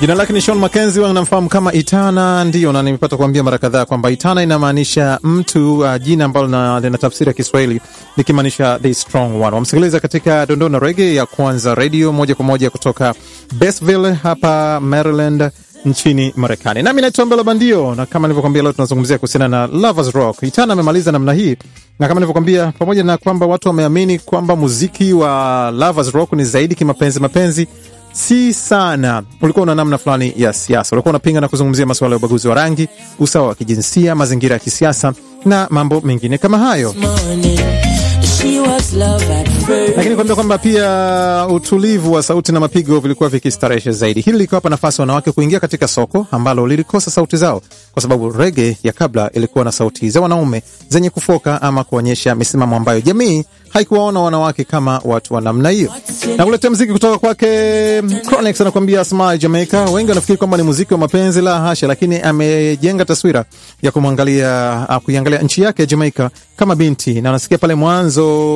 Jina lake ni Sean Mackenzie, wanamfahamu kama Itana. Ndiyo, na nimepata kuambia mara kadhaa kwamba Itana inamaanisha mtu uh, jina ambalo lina tafsiri ya Kiswahili likimaanisha the strong one. Wamsikiliza katika dondoo na rege ya Kwanza Radio moja kwa moja kutoka Bestville hapa Maryland nchini Marekani. Nami naitwa Mbela Bandio, na kama nilivyokwambia, leo tunazungumzia kuhusiana na Lovers Rock. Itana amemaliza namna hii, na kama nilivyokwambia, pamoja na kwamba watu wameamini kwamba muziki wa Lovers Rock ni zaidi kimapenzi mapenzi si sana. Ulikuwa una namna fulani ya siasa, ulikuwa unapinga na kuzungumzia masuala ya ubaguzi wa rangi, usawa wa kijinsia, mazingira ya kisiasa na mambo mengine kama hayo. Lakini kuambia kwamba pia utulivu wa sauti na mapigo vilikuwa vikistarehesha zaidi. Hili likiwapa nafasi wanawake kuingia katika soko ambalo lilikosa sauti zao, kwa sababu rege ya kabla ilikuwa na sauti za wanaume zenye kufoka ama kuonyesha misimamo ambayo jamii haikuwaona wanawake kama watu wa namna hiyo. Na kuletea mziki kutoka kwake Chronix anakuambia Smile Jamaica. Wengi wanafikiri kwamba ni muziki wa mapenzi, la hasha, lakini amejenga taswira ya kumwangalia kuiangalia nchi yake ya Jamaica kama binti, na anasikia pale mwanzo